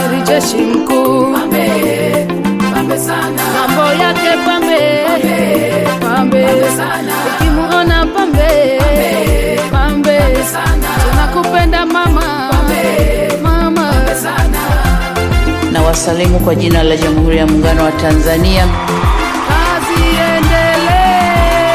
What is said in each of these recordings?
amiri jeshi mkuu, pambe pambe sana mambo yake pambe pambe, sana ukimuona pambe pambe, sana tunakupenda mama mama. sana na wasalimu kwa jina la Jamhuri ya Muungano wa Tanzania. Kazi iendelee.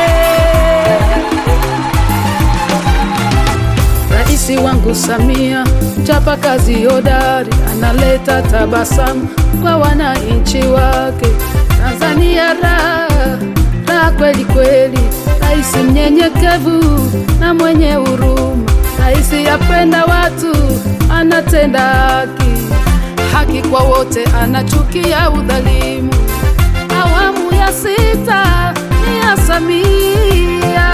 Raisi wangu Samia, mchapa kazi hodari, analeta tabasamu kwa wananchi wake. Tanzania raha raha kweli kweli, rais mnyenyekevu na mwenye huruma, rais yapenda watu, anatenda haki haki kwa wote, anachukia udhalimu. Awamu ya sita ni ya Samia,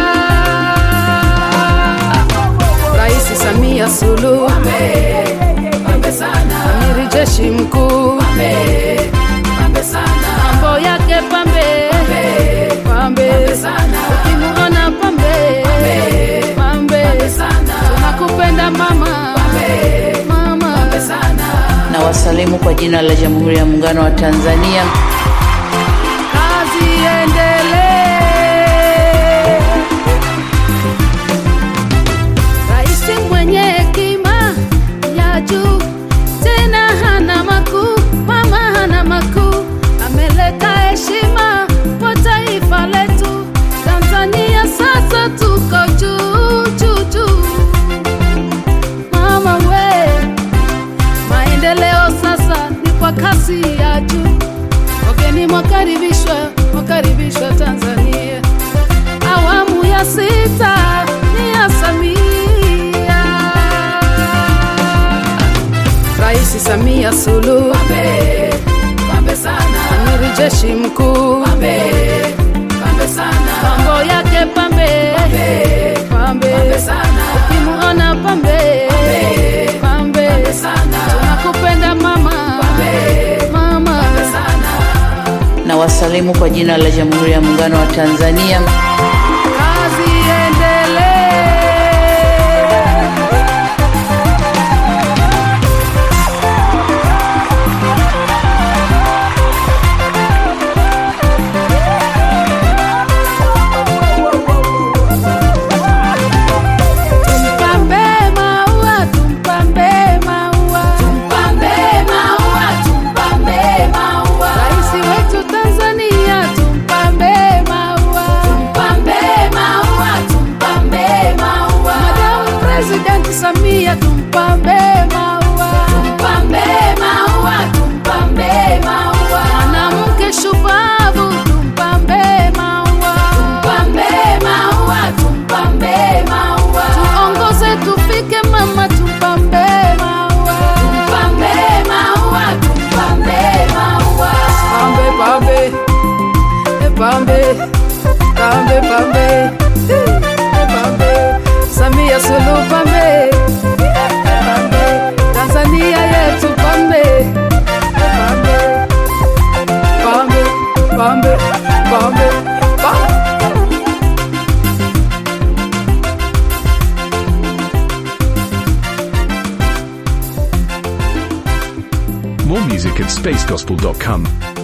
Rais Samia Suluhu, pambe sana amiri jeshi mkuu, pambe sana mambo yake pambe pambe, sana ukimuona pambe pambe, sana tunakupenda mama mama. sana Na wasalimu kwa jina la Jamhuri ya Muungano wa Tanzania. kazi iendelee. Rais mwenye hekima ya juu, tena hana makuu, mama hana makuu, ameleta heshima kwa taifa letu Tanzania. Sasa tuko juu juu juu, mama we Maendeleo sasa ni kwa kasi ya juu. Wageni mwakaribishwa, mwakaribishwa Tanzania. Awamu ya sita ni ya Samia, Rais Samia Suluhu, pambe sana amiri jeshi mkuu, pambe pambe sana mambo yake pambe pambe, sana ukimuona pambe pambe, sana tunakupenda mama mama. sana Na wasalimu kwa jina la Jamhuri ya Muungano wa Tanzania. Kazi iendelee. Tumpambe maua, tumpambe maua. pambe maua tumpambe maua Rais wetu Tanzania, tumpambe maua. pambe maua tumpambe maua Madam President Samia, tumpambe maua. pambe maua tumpambe maua Mwanamke shupavu, tumpambe maua. pambe maua tumpambe maua Tuongoze tufike mama, tumpambe maua. pambe maua tumpambe maua Pambe pambe, e pambe, pambe pambe, e pambe, Samia Suluhu pambe, e pambe, Tanzania yetu pambe, e pambe, pambe, pambe, pambe, pambe. More music at spacegospel.com.